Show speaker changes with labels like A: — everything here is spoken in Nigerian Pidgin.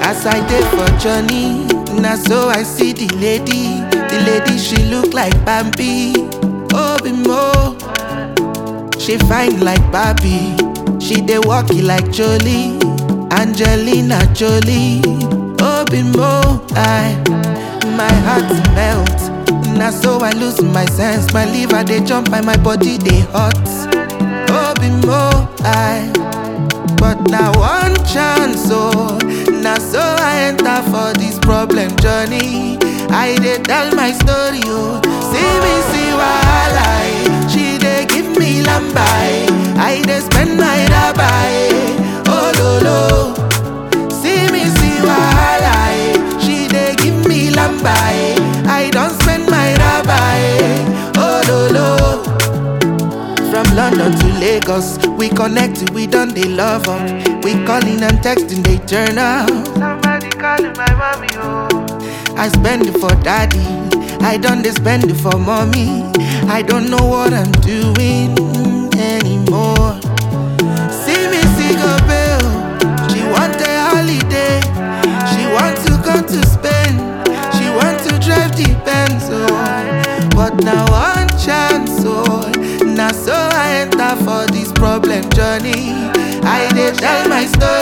A: As I dey for journey, na so I see the lady. The lady she look like Bambi. Obi Mo, she fine like Barbie. She dey walk it like Jolie, Angelina Jolie. Obi Mo, I, my heart melt. Na so I lose my sense. My liver dey jump and my body dey hot. Obi Mo, I. But now one chance, oh, now so I enter for this problem journey. I dey tell my story, oh, see me see wahala, eh. she dey give me lamba, eh. I dey spend my dabai, oh lo lo. See me see wahala, eh. she dey give me lamba, eh. I don't spend my dabai, oh lo lo. From London to Lagos, we connect, we done they love up. We calling and texting, they turn up.
B: Somebody calling my mommy, oh.
A: I spend it for daddy, I done they spend it for mommy. I don't know what I'm doing anymore. See me see go bill, she want a holiday, she want to go to Spain, she want to drive the Benz, oh. But now one chance, oh, now so I enter for this problem journey. I dey tell my story.